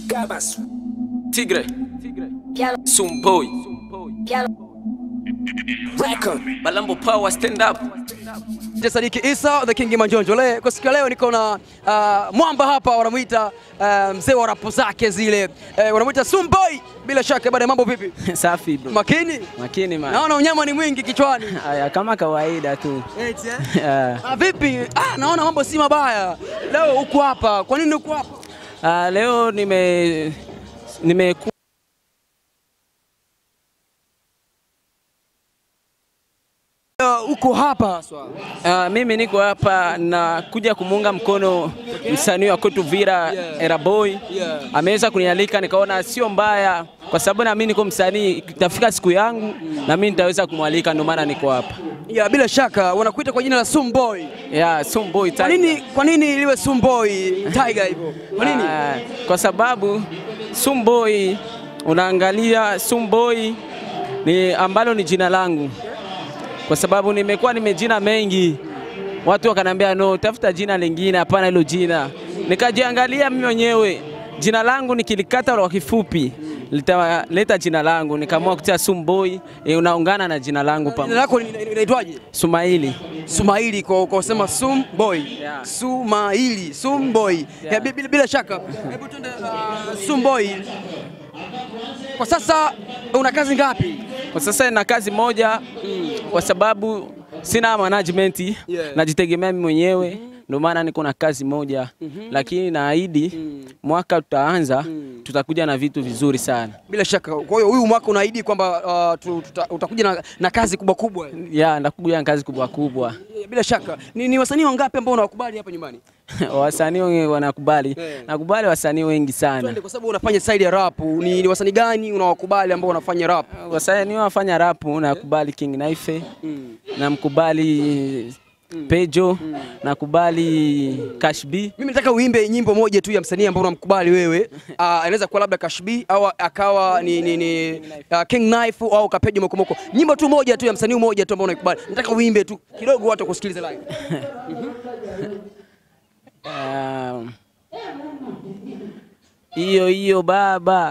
Gabas. Tigre, Piano, Sumboi, piano, Record. Balambo Power stand up. Je, Sadiki Isa the King Manjonjo. Le, kwa siku ya leo niko na uh, mwamba hapa wanamuita uh, mzee wa rapu zake zile uh, wanamuita Sumboi. Bila shaka baada ya mambo vipi? Safi bro. Makini? Makini man. Naona unyama ni mwingi kichwani. Aya, kama kawaida tu. Eti, eh? Ah, Ah, vipi? Ah, naona mambo si mabaya. Leo uko hapa. Kwa nini uko hapa? ah, leo nime nimeku Leo uko hapa haswa. ah, mimi niko hapa na kuja kumuunga mkono msanii wa kwetu Vira Yeah. Era Boy. Yeah. Ameweza kunialika nikaona sio mbaya kwa sababu na mimi niko msanii, itafika siku yangu na mimi nitaweza kumwalika, ndio maana niko hapa. Ya, bila shaka wanakuita kwa jina la Sumboi. Yeah, Sumboi Kwa nini kwa nini iliwe Sumboi Tiger hivyo? Kwa nini? Ah, kwa sababu Sumboi, unaangalia Sumboi ni ambalo ni jina langu, kwa sababu nimekuwa nimejina mengi, watu wakanambia no, tafuta jina lingine, hapana hilo jina. Nikajiangalia mimi mwenyewe jina langu nikilikata kwa kifupi litaleta jina langu, nikaamua kutia Sumboi, e, unaungana na jina langu Jina pamoja. lako ni- ni- inaitwaje? Sumaili. Sumaili kwa kwa kusema Sum Boy. Yeah. Sumaili, Sum Boy. Ya, bi- bila, bila shaka. Hebu twende uh, Sum Boy. Kwa sasa una kazi ngapi? Kwa sasa na kazi moja kwa sababu sina management Yeah. najitegemea mimi mwenyewe ndio maana niko na kazi moja lakini naahidi mwaka tutaanza tutakuja na vitu vizuri sana Bila shaka. Kwa hiyo huyu mwaka unaahidi kwamba uh, tu- tuta- utakuja na, na kazi kubwa kubwa. ya ndakuja na kazi kubwa kubwa Bila shaka. Ni, ni wasanii wangapi ambao unawakubali hapa nyumbani? wasanii wengi wanakubali Yeah. nakubali wasanii wengi sana Twende kwa sababu unafanya side ya rap. Ni, ni wasanii gani unawakubali ambao wanafanya rap? wasanii wafanya rapu nakubali King Knife namkubali Pejo nakubali Cash B Mimi nataka uimbe nyimbo moja tu ya msanii ambao unamkubali wewe. Uh, anaweza kuwa labda Cash B au akawa ni, ni, ni uh, King Knife au Kapejo Mokomoko. Nyimbo tu moja tu ya msanii mmoja tu ambao unaikubali. Nataka uimbe tu kidogo watu wakusikilize live. Um, Iyo hiyo baba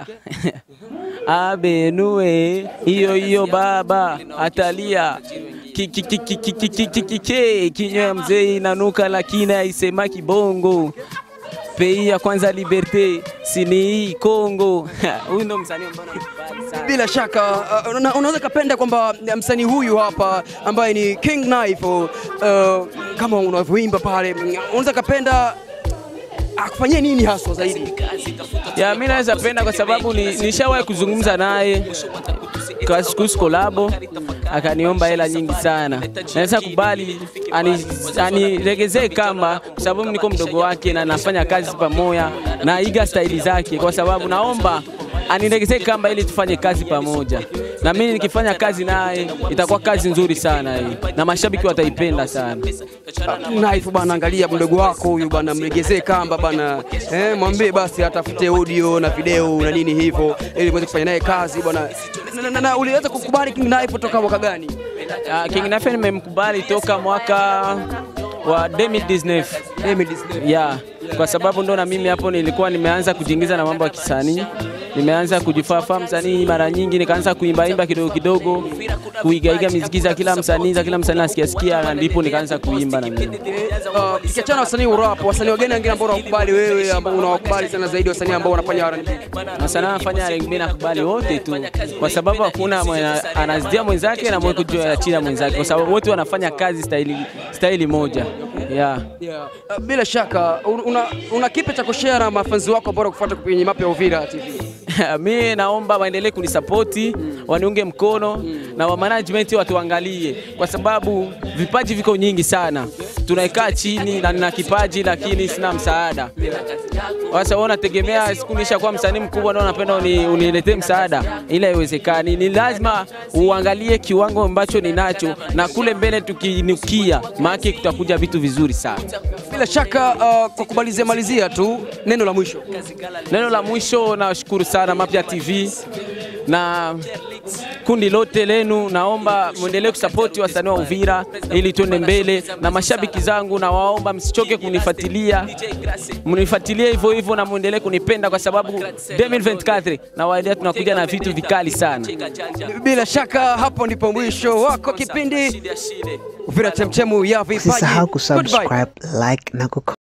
abenue iyo hiyo baba atalia Ki- ki- ki- ki- ki- ki- ki- ki- ki- ki- kinywa ya mzee inanuka lakini haisema kibongo pei ya kwanza liberte sini hii Kongo huyu ndo msanii ambaye nakubali sana Bila shaka uh, una, unaweza kapenda kwamba msanii huyu hapa ambaye ni King Knife uh, kama unavyoimba pale, unaweza kapenda akufanyie nini haswa zaidi? ya mimi naweza penda kwa sababu ni, nishawahi kuzungumza naye kwa kuhusu kolabo akaniomba hela nyingi sana. Naweza kubali ani- anilegezee kamba, kwa sababu niko mdogo wake na nafanya kazi pamoja na iga staili zake, kwa sababu naomba anilegezee kamba ili tufanye kazi pamoja, na mimi nikifanya kazi naye itakuwa kazi nzuri sana hii, na mashabiki wataipenda sana. Knife bana, angalia mdogo wako huyu bana, mlegezee kamba bana, eh, mwambie basi atafute audio na video na nini hivyo, ili muweze kufanya naye kazi bwana. Na, na, na, na uliweza kukubali King Knife toka mwaka gani? Uh, King Nafe nimemkubali toka mwaka wa 2019 Emily Disney. ya kwa sababu ndo na mimi hapo nilikuwa nimeanza kujiingiza na mambo ya kisanii, nimeanza kujifahamu msanii mara nyingi, nikaanza kuimbaimba kidogo kidogo, kuigaiga miziki za kila msanii za kila msanii nasikia sikia, na ndipo nikaanza kuimba na mimi. Uh, Ukiachana na wasanii wa rap, wasanii wageni wengine ambao unawakubali wewe, ambao unawakubali sana zaidi, wasanii ambao wanafanya R&B? Na sana nafanya R&B nakubali wote tu, kwa sababu hakuna mwenye anazidia mwenzake na mwenye kujua chini ya mwenzake, kwa sababu wote wanafanya kazi staili, staili moja yeah. Yeah. Uh, bila shaka un- una, una kipi cha kushare na mafanzi wako ambao wanakufuata kwenye mapya ya Uvira TV? mi naomba waendelee kunisapoti waniunge mkono na wa management watuangalie, kwa sababu vipaji viko nyingi sana. Tunaikaa chini na nina kipaji lakini sina msaada. Sasa wewe unategemea siku nishakuwa msanii mkubwa ndio unapenda uni, uniletee msaada, ila haiwezekani. Ni lazima uangalie kiwango ambacho ninacho na kule mbele tukinukia, maana kutakuja vitu vizuri sana. Bila shaka uh, kwa kumalizia malizia tu neno la mwisho. Neno la mwisho, nashukuru sana Mapya TV na kundi lote lenu, naomba muendelee kusapoti wasanii wa Uvira ili tuende mbele, na mashabiki zangu nawaomba msichoke kunifuatilia, mnifuatilie hivyo hivyo na muendelee kunipenda kwa sababu 2024 na waendelea tunakuja na vitu vikali sana. Bila shaka hapo ndipo mwisho wako kipindi Uvira Chemchemu ya Vipaji. Usisahau Goodbye. kusubscribe, like na ku